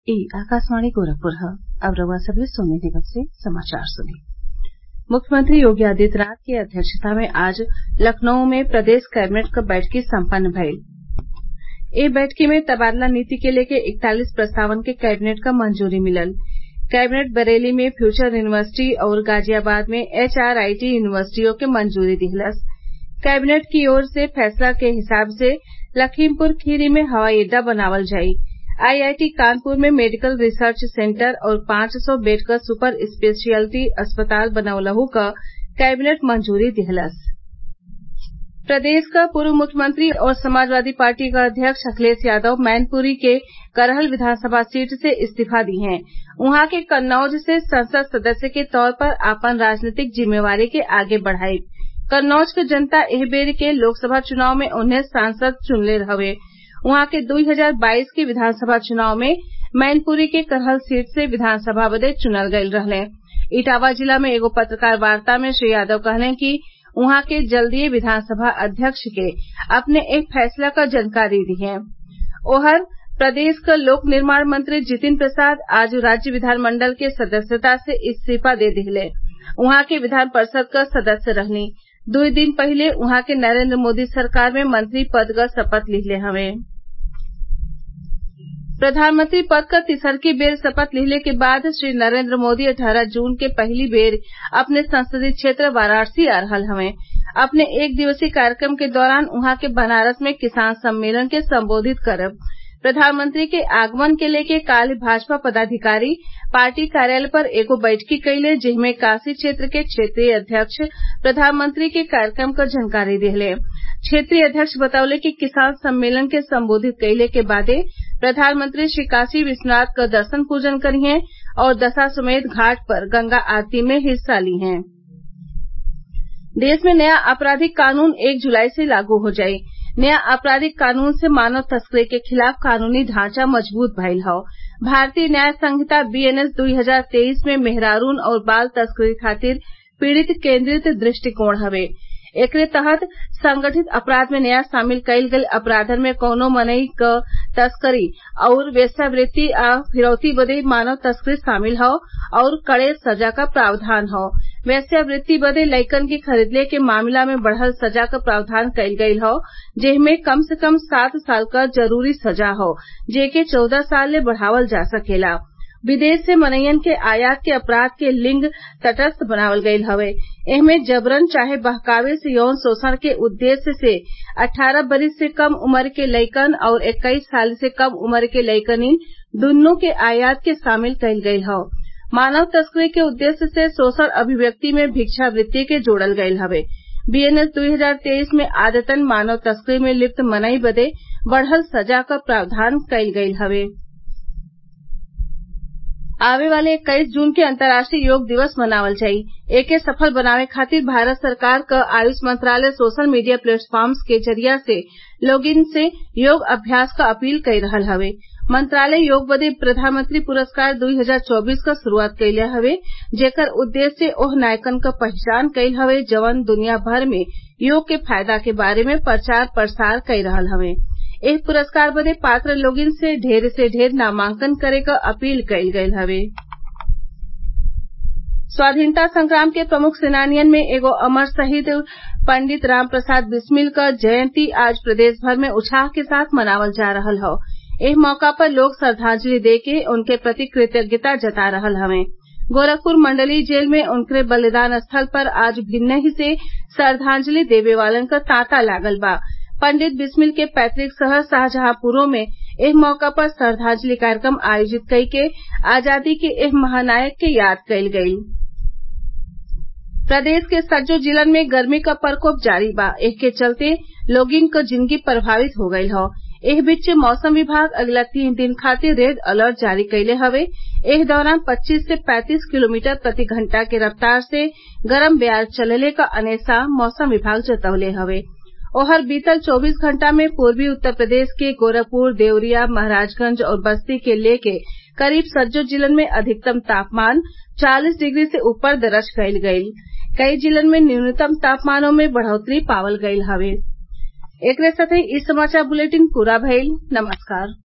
ई आकाशवाणी गोरखपुर ह अब रउआ सभे सोनी निगम से समाचार सुनी मुख्यमंत्री योगी आदित्यनाथ की अध्यक्षता में आज लखनऊ में प्रदेश कैबिनेट क बैठकी सम्पन्न भइल ए बैठकी में तबादला नीति के लेके इकतालीस प्रस्तावन के कैबिनेट क मंजूरी मिलल कैबिनेट बरेली में फ्यूचर यूनिवर्सिटी अउर गाजियाबाद में एचआरआईटी यूनिवर्सिटियों के मंजूरी दिहलस कैबिनेट की ओर से फैसला के हिसाब से लखीमपुर खीरी में हवाई अड्डा बनावल जाई आईआईटी कानपुर में मेडिकल रिसर्च सेंटर और पांच सौ बेड क सुपर स्पेशियलिटी अस्पताल बनवलहु क कैबिनेट मंजूरी दिहलस प्रदेश क पूर्व मुख्यमंत्री और समाजवादी पार्टी क अध्यक्ष अखिलेश यादव मैनपुरी के करहल विधानसभा सीट से इस्तीफा दी हैं उहाँ के कन्नौज से संसद सदस्य के तौर पर आपन राजनीतिक जिम्मेवारी के आगे बढ़ाइब कन्नौज क जनता एह बेर के लोकसभा चुनाव में उन्हें सांसद चुनले हवे उहाँ के दुई हजार बाईस के विधानसभा चुनाव में मैनपुरी के करहल सीट से विधानसभा बदे चुनल गईल रहले इटावा जिला में एगो पत्रकार वार्ता में श्री यादव कहलें कि उहाँ के जल्दीए विधानसभा अध्यक्ष के अपने एक फैसला क जानकारी दिहे ओहर प्रदेश क लोक निर्माण मंत्री जितिन प्रसाद आज राज्य विधानमंडल के सदस्यता से इस्तीफा दे दिहले उहाँ के विधान परिषद क सदस्य रहलीं दुई दिन पहिले उहाँ के नरेंद्र मोदी सरकार में मंत्री पद क शपथ लिहले हवे प्रधानमंत्री पद क तिसरकी बेर शपथ लिहले के बाद श्री नरेंद्र मोदी अट्ठारह जून के पहिली बेर अपने संसदीय क्षेत्र वाराणसी आ रहल हवें अपने एक दिवसीय कार्यक्रम के दौरान उहाँ के बनारस में किसान सम्मेलन के संबोधित करब प्रधानमंत्री के आगमन के लेके काल्ह भाजपा पदाधिकारी पार्टी कार्यालय पर एगो बैठकी कइले जेमे काशी क्षेत्र के क्षेत्रीय अध्यक्ष प्रधानमंत्री के कार्यक्रम क जानकारी दिहले क्षेत्रीय अध्यक्ष बतौले कि किसान सम्मेलन के संबोधित कइले के बादे प्रधानमंत्री श्री काशी विश्वनाथ क दर्शन पूजन करिहें और दशाश्वमेध घाट पर गंगा आरती में हिस्सा लिहें देश में नया आपराधिक कानून एक जुलाई से लागू हो जाई नया आपराधिक कानून से मानव तस्करी के खिलाफ कानूनी ढांचा मजबूत भइल हौ भारतीय न्याय संहिता बीएनएस दुई हजार तेईस में मेहरारून और बाल तस्करी खातिर पीड़ित केन्द्रित दृष्टिकोण हवे एकरे तहत संगठित अपराध में नया शामिल कईल गईल अपराधन में कौनो मनई क तस्करी अउर वेश्यावृत्ति आ फिरौती बदे मानव तस्करी शामिल हौ अउर कड़े सजा क प्रावधान हौ वेश्यावृत्ति बदे लइकन के खरीदले के मामला में बढ़ल सजा क प्रावधान कईल गईल हौ जेमे कम से कम सात साल क जरूरी सजा हौ जेके चौदह साल ले बढ़ावल जा सकेला विदेश से मनइयन के आयात के अपराध के लिंग तटस्थ बनावल गईल हवे एहमे जबरन चाहे बहकावे से यौन शोषण के उद्देश्य से अट्ठारह बरिस से कम उम्र के लइकन और इक्कीस साल से कम उम्र के लइकनिन दुन्नो के आयात के शामिल कईल गईल हौ मानव तस्करी के उद्देश्य से शोषण अभिव्यक्ति में भिक्षावृत्ति के जोड़ल गईल हवे बीएनएस दुई हजार तेईस में आदतन मानव तस्करी में लिप्त मनई बदे बढ़ल सजा क प्रावधान कईल गईल हवे आवे वाले इक्कीस जून के अंतर्राष्ट्रीय योग दिवस मनावल जाई एके सफल बनावे खातिर भारत सरकार क आयुष मंत्रालय सोशल मीडिया प्लेटफॉर्म्स के जरिया से लोगिन से योग अभ्यास क अपील कई रहल हवे मंत्रालय योग बदे प्रधानमंत्री पुरस्कार दुई हजार चौबीस क शुरूआत कइले हवे जेकर उद्देश्य ओह नायकन क पहचान कईल हवे जवन दुनिया भर में योग के फायदा के बारे में प्रचार प्रसार कई रहल हवे एह पुरस्कार बदे पात्र लोगिन से ढेर से ढेर नामांकन करे क अपील कईल गईल हवे स्वाधीनता संग्राम के प्रमुख सेनानियन में एगो अमर शहीद पंडित राम प्रसाद बिस्मिल क जयंती आज प्रदेश भर में उत्साह के साथ मनावल जा रहल हौ एह मौका पर लोग श्रद्वांजलि देके उनके प्रति कृतज्ञता जता रहल हवें गोरखपुर मंडलीय जेल में उनकरे बलिदान स्थल पर आज भिन्नही से श्रद्वांजलि देवे वालन क तांता लागल बा पंडित बिस्मिल के पैतृक शहर शाहजहांपुरो में एह मौका पर श्रद्वांजलि कार्यक्रम आयोजित कई के आजादी के एह महानायक के याद कईल गईल प्रदेश के सज्जो जिलन में गर्मी क प्रकोप जारी बा एहके चलते लोगिन क जिनगी प्रभावित हो गईल हौ एह बीच मौसम विभाग अगला तीन दिन खातिर रेड अलर्ट जारी कइले हवे एह दौरान पच्चीस से पैंतीस किलोमीटर प्रति घंटा के रफ्तार से गरम बेयार चलले क अनेसा मौसम विभाग जतवले हवे ओहर बीतल चौबीस घंटा में पूर्वी उत्तर प्रदेश के गोरखपुर देवरिया महराजगंज और बस्ती के लेके करीब सज्जो जिलन में अधिकतम तापमान चालीस डिग्री से ऊपर दर्ज कईल गईल कई जिलन में न्यूनतम तापमानों में बढ़ोतरी पावल गईल हवे एकरे साथही इ समाचार बुलेटिन पूरा भइल नमस्कार